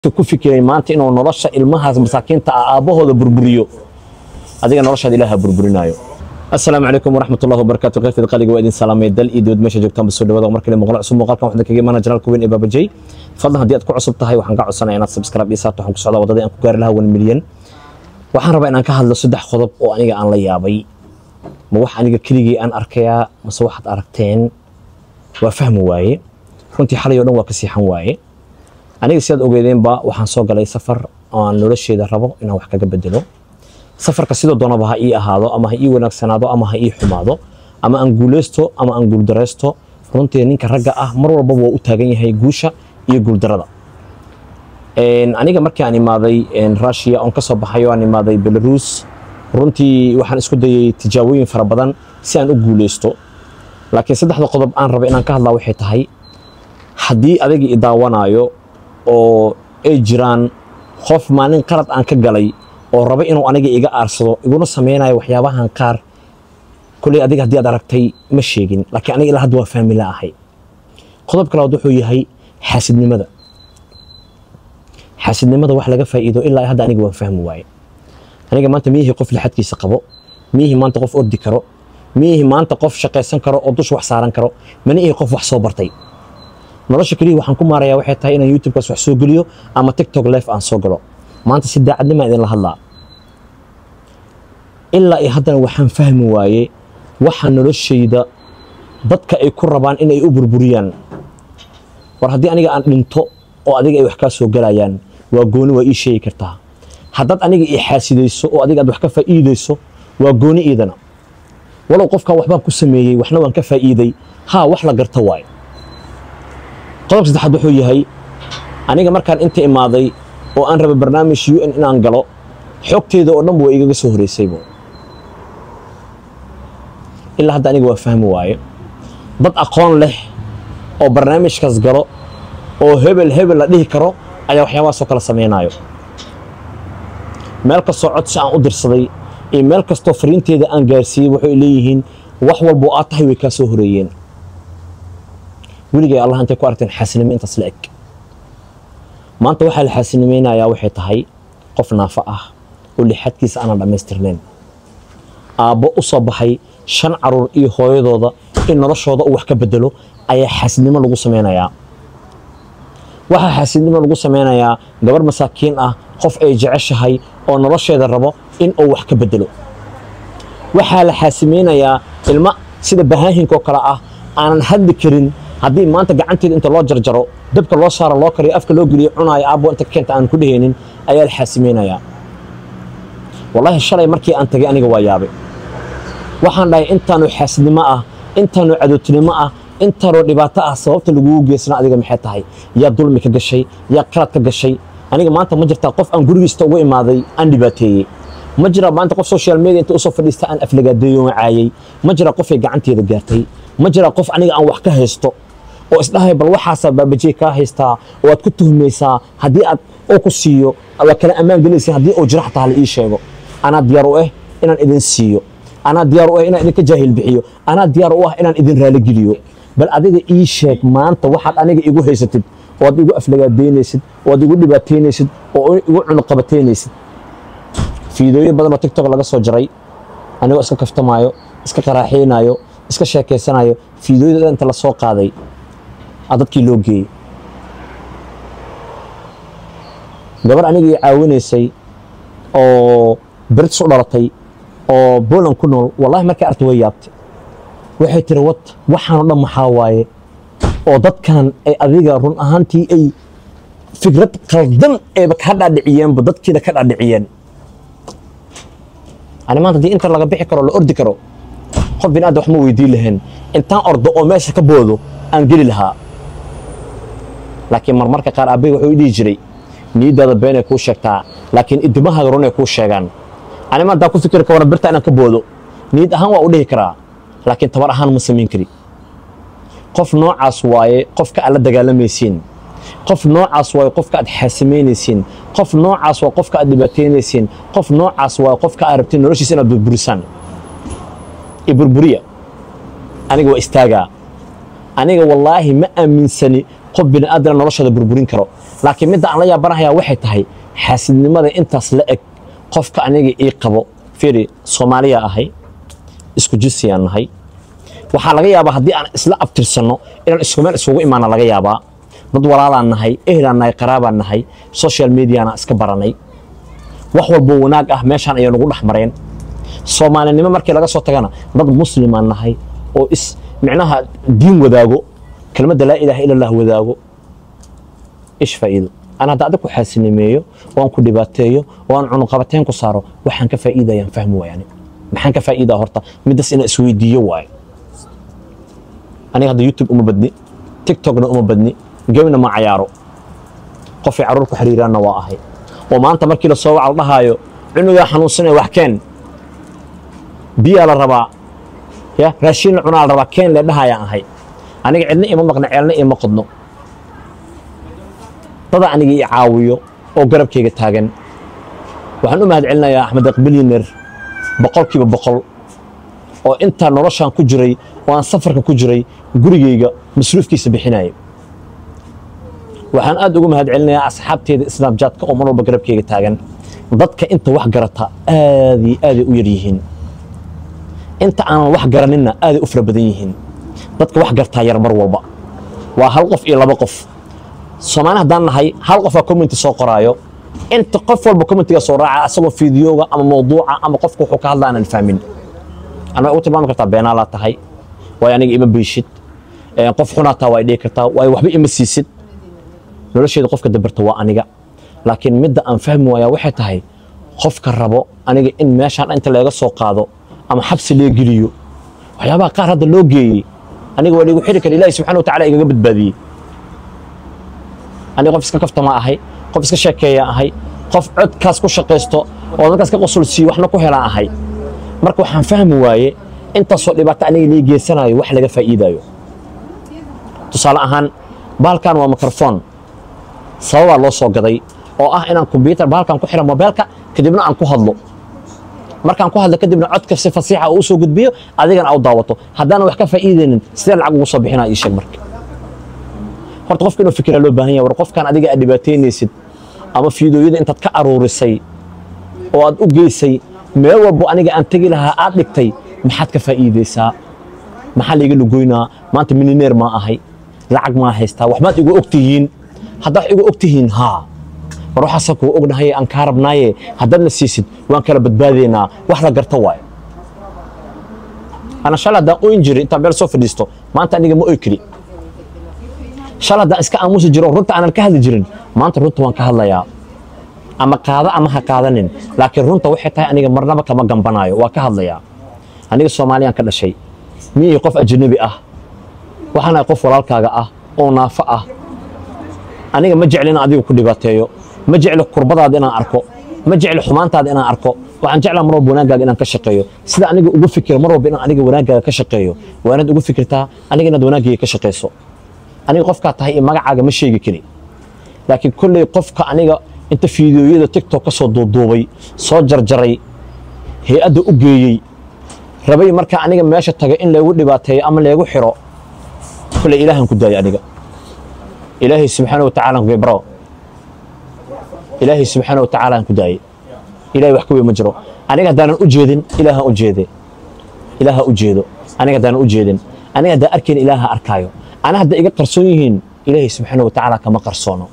ku fikiray maanta inuu nolosha ilmahaas masaakiinta ah aabbahooda burburiyo adiga noloshaada ilaaha burburinaayo asalaamu calaykum waraxmat ullahi wabarakaatu qaybteeda qaliga waa idin salaamay dal iyo dibad meesha joogtaan basoo dhawada mar kale muuqaal cusub muuqaalkan waxaan kaga imaanaa janaalka weyn ee baabajay fadlan haddii aad ku cusub tahay waxaan kaa codsanaya inaad subscribe iyo saarto waxaan ku socdaa waddadii aan ku gaari lahaa wan milyan waxaan rabaa inaan ka hadlo saddex qodob oo aniga aan la yaabay ma wax aniga keligii aan arkayaa mase waxaad aragteen waa fahmi waaye runtii xalay oo dhan waa ka siixan waaye aniga sidaad ogeedeenba waxaan soo galay safar oo aan nolosheeda rabo inaan wax kaga bedelo safarka sidoo doonaba ha ii ahaado ama ha ii wanaagsanaado ama ha ii xumaado ama aan guuleysto ama aan guuldareysto runtii ninka ragga ah mar walbaba waa u taagan yahay guusha iyo guuldarada aniga markii aan imaaday russia oon ka soo baxay oo aan imaaday belarus runtii waxaan isku dayay tijaabooyin fara badan si aan u guuleysto laakiin saddexda qodob aan raba inaan ka hadlaa waxay tahay haddii adagii i daawanaayo oo ay jiraan qof maalin qalad aan ka galay oo raba inuu aniga iga aarsado iguna sameynayo waxyaabahan qaar kolley adiga haddii aad aragtay ma sheegin laakiin aniga ilaa hadda waa fahmi la ahay qodobka labaad wuxuu yahay xaasidnimada xaasidnimada wax laga faa'iido ilaa hadda aniga waan fahmi waaye aniga maanta miyihii qof lixadkiisa qabo miyihii maanta qof ordi karo miyihii maanta qof shaqaysan karo oo dusha wax saaran karo mana ihii qof wax soo bartay nolosha keliya waxaan ku maarayaa waxay tahay inaan youtubekaas wax soo geliyo ama tiktok life aan soo galo maanta si daacadnima idinla hadlaa ilaa iyo haddana waxaan fahmi waaye waxa noloshayda dadka ay ku rabaan inay u burburiyaan war haddii aniga aan dhinto oo adiga ay wax kaa soo galayaan waa gooni waa ii sheegi kartaa haddaad aniga ii xaasidayso oo adiga aad wax ka faa'iidayso waa gooni iidana walow qofkan waxbaan ku sameeyey waxna waan ka faa'iiday haa wax la garta waaye qodobka saddexaad wuxuu yahay aniga markaan inta imaaday oo aan raba barnaamij u n inaan galo xogteeda oo dhanba waa igaga soo horeysaybo ilaa hadda aniga waa fahmi waaye dad aqoon leh oo barnaamijkaas galo oo hebel hebel la dhihi karo ayaa waxyaabahaasoo kala samaynayo meel kastoo codsi aan u dirsaday iyo meel kastoo fariinteeda aan gaarsiiyey waxay leeyihiin wax walboo aad tahay way kaa soo horeeyeen weligay allah intay ku aragteen xaasinimo intaas la eg maanta waxaa la xaasinimaynayaa waxay tahay qof naafo ah oo lixadkiisa aanan dhammaystirnayn aabbo u soo baxay shan caruur iyo hooyadooda in noloshooda uu wax ka bedelo ayaa xaasidnimo lagu samaynayaa waxaa xaasidnimo lagu samaynayaa gabarh masaakiin ah qof ay jeceshahay oo nolosheeda rabo in uu wax ka bedelo waxaa la xaasimaynayaa ilmo sida bahaahinka oo kale ah aanan hadli karin haddii maanta gacanteeda inta loo jarjaro dabka loo saaro loo kariyo afka loo geliyo cunaayo aabbo inta keenta aan ku dhehaynin ayaa la xaasimaynayaa wallaahi shalay markii aan tagay aniga waa yaabay waxaan dhahay intaanu xaasidnimo ah intaanu cadowtinimo ah intaanoo dhibaato ah sababta lagugu geysana adiga maxay tahay yaa dulmi ka gashay yaa qalad ka gashay aniga maanta ma jirtaa qof aan gurigiista uga imaaday aan dhibaateeyey ma jiraa maanta qof social media inta usoo fadhiista aan aflagaadeeyo caayay ma jiraa qofay gacanteeda gaartay ma jiraa qof aniga aan wax ka haysto oo isdhahay bal waxaasaa baabajey kaa haystaa oo aad ku tuhmaysaa haddii aad oo ku siiyo waa kala ammaan gelaysa haddii uu jira xataa la ii sheego anaa diyaar u ah inaan idin siiyo anaa diyaar u ah inaan idinka jaahil bixiyo anaa diyaar u ah inaan idin raaligeliyo bal adiga ii sheeg maanta waxaad aniga igu haysatid oo aad igu aflagaadeynaysid oo aad igu dhibaataynaysid oo igu cunuqabataynaysid fiidooyin badan oo tiktok laga soo jaray anigoo iska kaftamaayo iska qaraaxeynaayo iska sheekaysanayo fiidooyada inta la soo qaaday aa dadkii loo geeyey gabar aniga ii caawinaysay oo brits u dhalatay oo boland ku nool wallahi markay artay way yaabtay waxay tiri wad waxaanoo dhan maxaa waaye oo dadkan ay adiga run ahaantii ay fikrad qaldan eeba ka dhaadhiciyeenba dadkiina ka dhaadhiciyeen ani maanta haddii inta laga bixi karo la ordi karo qof bin aadam wax ma weydiin lahayn intaan ordo oo meesha ka boodo aan geli lahaa laakiin marmarka qaar aabbahay wuxuu i dhihi jiray niyaddaada beenay kuu sheegtaa laakiin idimahaaga runay kuu sheegaan ani maanta ku fikiri ka waran birta inaan ka boodo niyad ahaan waa u dhihi karaa laakiin tabar ahaan ma samayn kari qof noocaas waaye qofka aad la dagaalamaysiin qof noocaas waaye qofka aad xaasimaynaysiin qof noocaas waa qofka aad dhibaataynaysiin qof noocaas waaye qofka aad rabtiin noloshiisa inaad burburisaan i burburiya aniga waa istaagaa aniga wallaahi ma aaminsani qof bini aadana noloshooda burburin karo laakiin midda aan la yaabanahayaa waxay tahay xaasidnimada intaas la eg qofka aniga ii qabo fiiri soomaaliya ahay isku jinsiyaan nahay waxaa laga yaabaa haddii aan isla abtirsanno inaan isku meel isugu imaana laga yaabaa dad walaalaan nahay ehlaan nahay qaraabaan nahay social mediana iska baranay wax walbo wanaag ah meeshaan ayay nagu dhex mareen soomaalinimo markii laga soo tagana dad muslimaan nahay oo is micnaha diin wadaago kelmadda laa ilaaha ila allah wadaago ish faa'iido aan hadda adag ku xaasinimeeyo oo aan ku dhibaateeyo oo aan cunuqabateen ku saaro waxaan ka faa'iidayaan fahmi waayani maxaan ka faa'iidaa horta middas inaan isweydiiyo waayo aniga hadda youtube uma badni tiktokna uma badni gemna ma cayaaro qofay carruur ku xiriiraanna waa ahay oo maanta markii la soo waca la dhahaayo cunugaa xanuunsanaya wax keen biyaa la rabaa ya raashiin la cunaa la rabaa keen le dhahayaan ahay aniga cidna ima maqna ceelna ima qodno dada aniga i caawiyo oo garabkayga taagan waxaan u mahad celinayaa axmed aqbiliner boqolkiiba boqol oo intaa noloshaan ku jiray oo aan safarka ku jiray gurigayga masruufkiisa bixinaya waxaan aad ugu mahad celinayaa asxaabteeda snabjaadka oo mar walba garabkayga taagan dadka inta wax garata aad iyo aaday u yar yihiin inta aanan wax garaninna aaday u fara badan yihiin dadka wax gartaa yar mar walba waa hal qof iyo laba qof soomaali haddaan nahay hal qofaa commenti soo qoraayo inta qof walba commentiga soo raaca asagoo fiidiyooga ama mawduuca ama qofka wuxuu ka hadla aanan fahmin anaa ugu tilmaami kartaa beenaalaa tahay waayo aniga ima beyshid qof xunaataa waa dhihi kartaa waayo waxba ima siisid nolosheeda qofka dabarta waa aniga laakiin midda aan fahmi waayaa waxay tahay qofka rabo aniga in meeshaan inta laga soo qaado ama xabsi lee geliyo waxyaabaha qaar hadda loo geeyey aniga waa liigu xiri kara ilaahi subxana wa tacala igaga badbaadiyey aniga qof iska kaftama ahay qof iska sheekeeya ahay qof codkaas ku shaqaysto oo dadkaas ka qosol siiyo waxna ku helaan ahay marka waxaan fahmi waaye intaasoo dhibaato aniga lii geysanayo wax laga faa'iidayo tusaale ahaan bahalkan waa mikrofon sababaa loo soo gaday oo ah inaan kombyutar bahalkan ku xira mobeelka kadibna aan ku hadlo markaan ku hadlo kadibna codka si fasiixa uu soo gudbiyo adigana au daawato haddaanan wax ka faa'iidaynin sidee lacag ugu soo bixinaa ii sheeg marka horta qofka inuu fikira loo baahan yahay war qofkan adiga aad dhibaataynaysid ama fiidooyada intaad ka aruurisay oo aad u geysay meel walbo aniga aan tegi lahaa aad dhigtay maxaad ka faa'iidaysaa maxaa layga lugoynaa maanta milineer maa ahay lacag maa haystaa waxbaad igu og tihiin haddaad igu og tihiin haa war waxaasa kuga ognahay aan kaa rabnaaye haddaad na siisid waan kala badbaadaynaa wax la garta waayo ana shalay haddaan oyn jiray intaan meel soo fadhiisto maanta aniga ma oy kari shalay haddaan iska aamusi jiro runta aanan ka hadli jirin maanta runta waan ka hadlayaa ama qaada ama ha qaadanin laakiin runta waxay tahay aniga marnaba kama gambanaayo waa ka hadlayaa aniga soomaaliyaan ka dhashay miyii qof ajnabi ah waxaan ahay qof walaalkaaga ah oo naafo ah aniga ma jecli inaan adiga ku dhibaateeyo ma jecli kurbadaada inaan arko ma jecli xumaantaada inaan arko waxaan jeclaa mar walba wanaaggaaga inaan ka shaqeeyo sida aniga ugu fikir mar walba inaan aniga wanaaggaaga ka shaqeeyo waa inaad ugu fikirtaa aniga inaad wanaaggayga ka shaqayso aniga qofkaa tahay iyo magacaaga ma sheegi kari laakiin kolley qofka aniga inta fiidiyooyada tiktok ka soo duuduubay soo jarjaray hay-adda u geeyey rabay markaa aniga meesha taga in laygu dhibaateeyo ama laygu xiro kolley ilaahan ku daayay aniga ilaahay subxaana wa tacaala ku bro ilaahay subxaana wa tacaala aan ku daayay ilaahay wax ka weyn ma jiro aniga haddaanan u jeedin ilaaha u jeede ilaaha u jeedo aniga haddaanan u jeedin aniga haddaan arkayn ilaaha arkaayo ana hadda iga qarsoon yihiin ilaahay subxaana wa tacaala kama qarsoono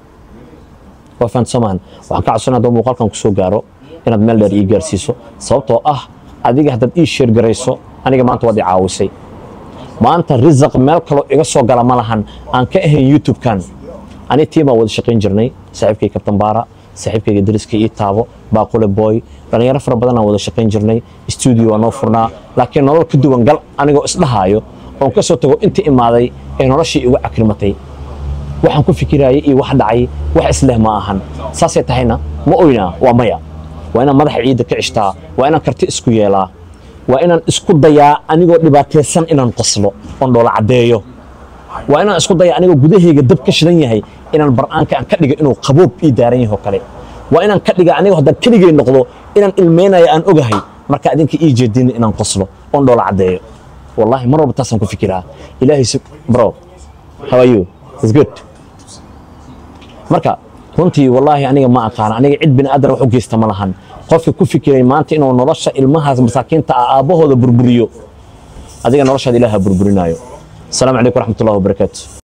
waa fahantasoomaan waxaan ka codsanaa hadduu muuqaalkan ku soo gaaro inaad meel dheer ii gaarsiiso sababtoo ah adiga haddaad ii sheer garayso aniga maanta waad i caawisay maanta risaq meel kaloo iga soo gala ma lahan aan ka ahayn youtube-kan ani tii baan wada shaqayn jirnay saaxiibkay kabtan baara saaxiibkayga dariska ii taabo baaqule boy dhallinyaro fara badan aan wada shaqayn jirnay stuudio waa noo furnaa laakiin nolol ka duwan gal anigoo isdhahaayo oon ka soo tago inta imaaday ee noloshii igu cakrimatay waxaan ku fikiraayay iyo wax dhacay wax isleh ma ahan saasay tahayna ma oynaa waa maya waa inaan madaxa ciidda ka cishtaa waa inaan karti isku yeelaa waa inaan isku dayaa anigoo dhibaataysan inaan qoslo oon dhoola caddeeyo waa inaan isku dayaa anigoo gudahayga dab ka shidan yahay inaan bar'aanka aan ka dhiga inuu qaboob ii daaran yahay oo kale waa inaan ka dhiga anigoo haddaan keligay noqdo inaan ilmeynayo aan ogahay marka adinka ii jeedina inaan qoslo oon dhoola caddeeyo wallahi mar walba taasaan ku fikiraa ilaahay bro how are you is good marka runtii wallaahi aniga ma aqaan aniga cid bini aadan wax u geysta ma lahan qofka ku fikiray maanta inuu nolosha ilmahaas masaakiinta ah aabbahooda burburiyo adiga noloshaada ilaaha burburinaayo asalaamu calaykum waraxmatullahi wabarakaatu